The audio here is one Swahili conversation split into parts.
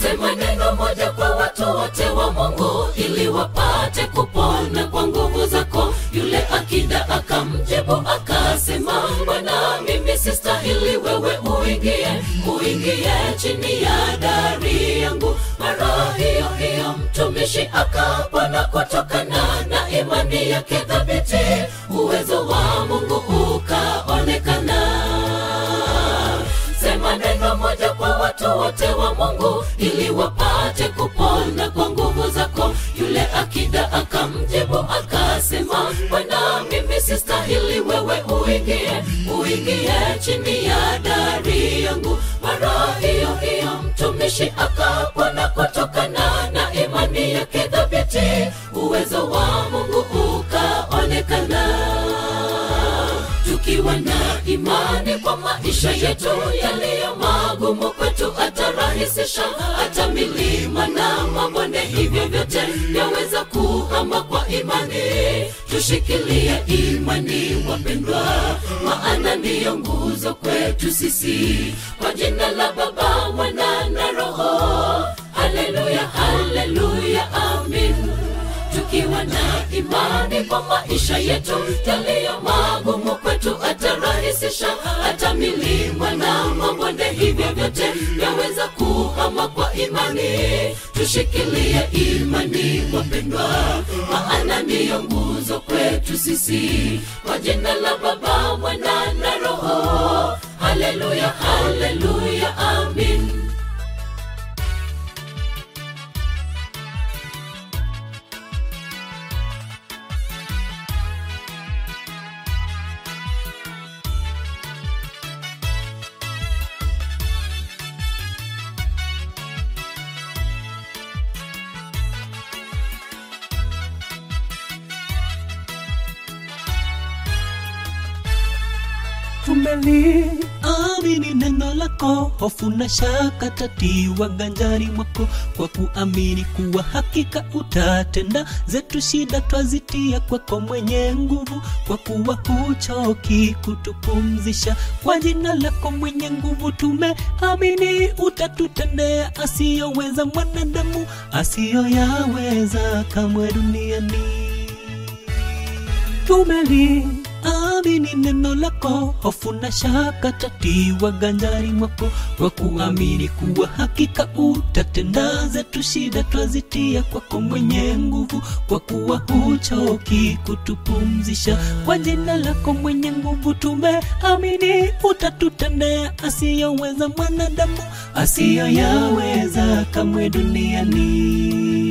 sema neno moja kwa watu wote wa mungu ili wapate kupona kwa nguvu zako yule akida akamjibu akasema bwana mimi sistahili wewe uingie uingie chini ya dari yangu mara hiyo hiyo mtumishi akapona kutokana na imani yake dhabiti uwezo wa mungu ukaonekana sema neno moja kwa watu wote wa mungu ili wapate kupona kwa nguvu zako yule akida akamjibu akasema bwana mimi sistahili wewe uingie uingie chini ya dari yangu mara hiyo hiyo mtumishi akapona kutokana na imani yake dhabiti uwezo wa mungu ukaonekana tukiwa na imani kwa maisha yetu yaliyo magumu kwetu atarahisisha hata milima na mabonde hivyo vyote yaweza kuhama kwa imani tushikilie imani wapendwa maana ndiyo nguzo kwetu sisi kwa jina la baba mwana na roho haleluya haleluya amin tukiwa na imani kwa maisha yetu yaliyo magumu kwetu atarahisisha hata milima na mabonde hivyo vyote yaweza kuhama kwa imani tushikilie imani wapendwa maana ndiyo nguzo kwetu sisi kwa jina la baba mwana na roho haleluya haleluya amin tumeliamini neno lako hofu na shaka tatiwa ganjani mwako kwa kuamini kuwa hakika utatenda zetu shida twazitia kwako mwenye nguvu kwa kuwa huchoki kutupumzisha kwa jina lako mwenye nguvu tumeamini utatutendea asiyoweza mwanadamu asiyoyaweza kamwe duniani tumeli amini neno lako hofu na shaka tatiwa ganjani mwako kwa kuamini kuwa hakika utatenda zetu shida twazitia kwako mwenye nguvu kwa kuwa huchoki kutupumzisha kwa jina lako mwenye nguvu tumeamini utatutendea asiyoweza mwanadamu asiyoyaweza kamwe duniani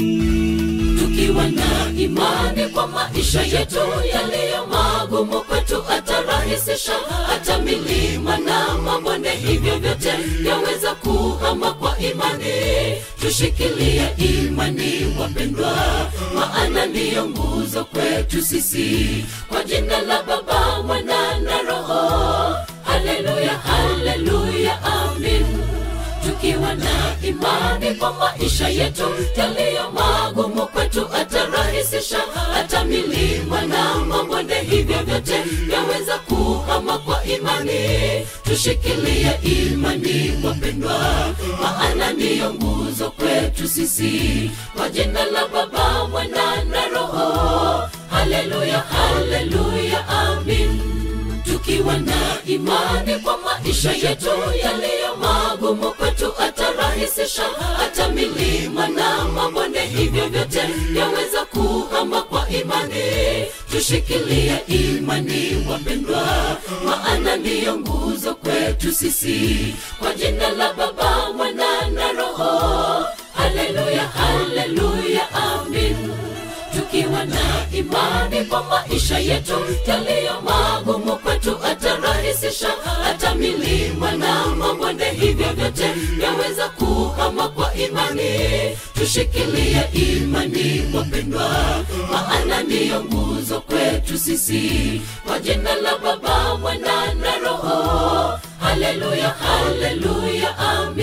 tukiwa na imani kwa maisha yetu yaliyo magumu kwetu atarahisisha hata milima na mabonde hivyo vyote yaweza kuhama kwa imani tushikilie imani wapendwa maana ndiyo nguzo kwetu sisi kwa jina la baba mwana na roho haleluya haleluya amin tukiwa na imani kwa maisha yetu yaliyo magumu kwetu atarahisisha hata milima na mabonde hivyo vyote yaweza kuhama kwa imani tushikilie imani wapendwa maana ndiyo nguzo kwetu sisi kwa jina la baba mwana na roho haleluya haleluya amin tukiwa na imani kwa maisha yetu yaliyo magumu kwetu atarahisisha hata milima na mabonde hivyo vyote yaweza kuhama kwa imani tushikilie imani wapendwa maana ndiyo nguzo kwetu sisi kwa jina la baba mwana na roho haleluya haleluya amin tukiwa na imani kwa maisha yetu yaliyo magumu kwetu atarahisisha hata milima na mabonde hivyo vyote yaweza kuhama kwa imani tushikilie imani wapendwa maana ndiyo nguzo kwetu sisi kwa jina la baba mwana na roho haleluya haleluya amen